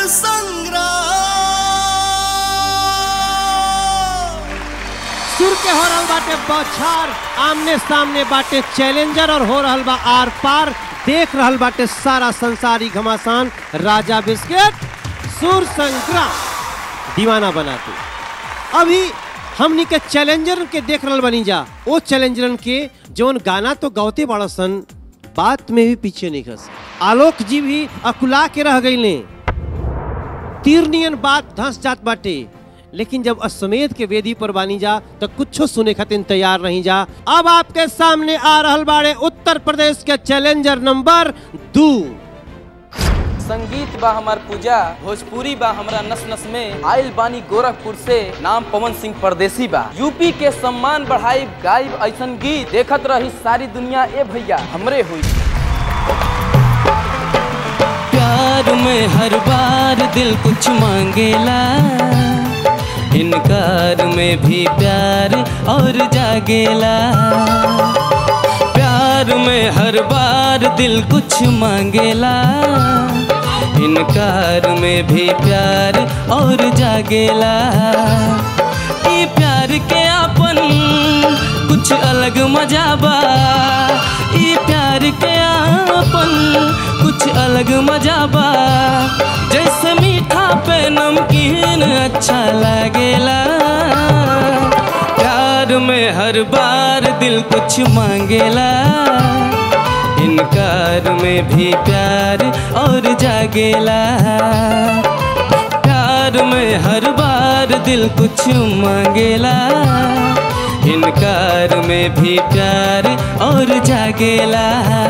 संग्राम सुर के हो रहल बाटे बौछार आमने सामने बाटे चैलेंजर और हो रहल बा आर पार देख रहल बाटे सारा संसारी घमासान राजा बिस्किट सुर संग्राम दीवाना बनाते अभी हमनी के चैलेंजर के देख रहल बनी जा वो चैलेंजरन के जौन गाना तो गौते बड़ा सन बात में भी पीछे नहीं खस आलोक जी भी अकुला के रह गईले तीर नियन बात धंस जात बाटे लेकिन जब अश्वमेध के वेदी पर बानी जा तो कुछो सुने खातिर तैयार नहीं जा अब आपके सामने आ रहल बाड़े उत्तर प्रदेश के चैलेंजर नंबर दू संगीत बा हमार पूजा भोजपुरी बा हमरा नस नस में आइल बानी गोरखपुर से नाम पवन सिंह परदेसी बा यूपी के सम्मान बढ़ाई गायब ऐसन गीत देखत रही सारी दुनिया ए भैया हमरे हुई प्यार में हर बार दिल कुछ मांगेला इनकार में भी प्यार और जागेला प्यार में हर बार दिल कुछ मांगेला इनकार में भी प्यार और जागेला ई प्यार के आपन कुछ अलग मजा बा ई प्यार के आपन कुछ अलग मजा बा जैसे मीठा पे नमकीन अच्छा लागेला प्यार में हर बार दिल कुछ मांगेला इनकार में भी प्यार और जागेला प्यार में हर बार दिल कुछ मांगेला इनकार में भी प्यार और जागेला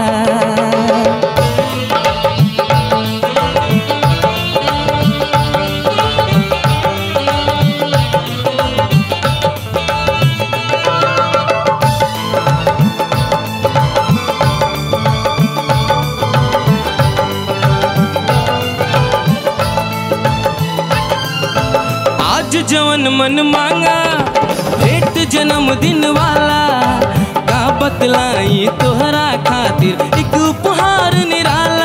आज जवन मन मांगा भेंट जन्मदिन वाला का बतलाई तोहरा खातिर एक उपहार निराला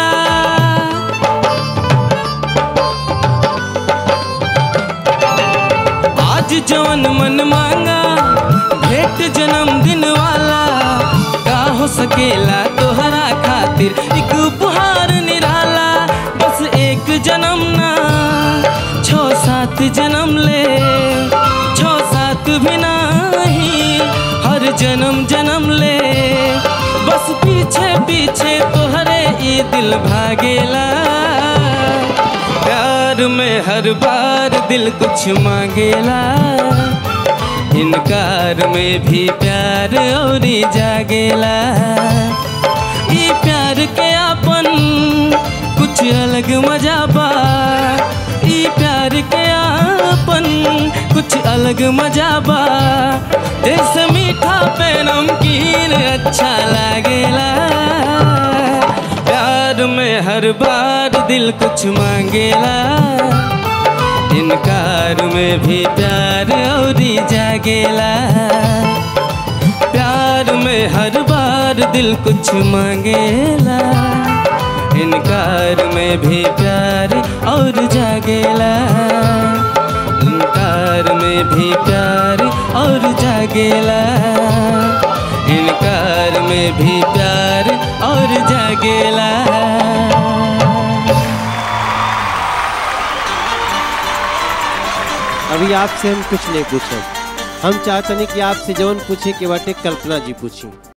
आज जवन मन मांगा भेंट जन्मदिन वाला का हो सकेला तोहरा खातिर एक उपहार निराला बस एक जन्म ना छो सात जन्म ले छो सात भी नहीं हर जन्म जन्म ले बस पीछे पीछे तोहरे ये दिल भागेला प्यार में हर बार दिल कुछ मांगेला इनकार में भी प्यार और जागेला ये प्यार के आपन कुछ अलग मजा बा ये प्यार के आपन कुछ अलग मजा बा जैसे मीठा पे नमकीन अच्छा लागेला प्यार में हर बार दिल कुछ मांगेला इनकार में भी प्यार और जागेला प्यार में हर बार दिल कुछ मांगेला इनकार में भी प्यार और जागेला इनकार में भी प्यार और जागेला इनकार में भी प्यार और जागेला अभी आपसे हम कुछ नहीं पूछे हम चाहते नहीं कि आपसे जौन पूछे के बाटे कल्पना जी पूछी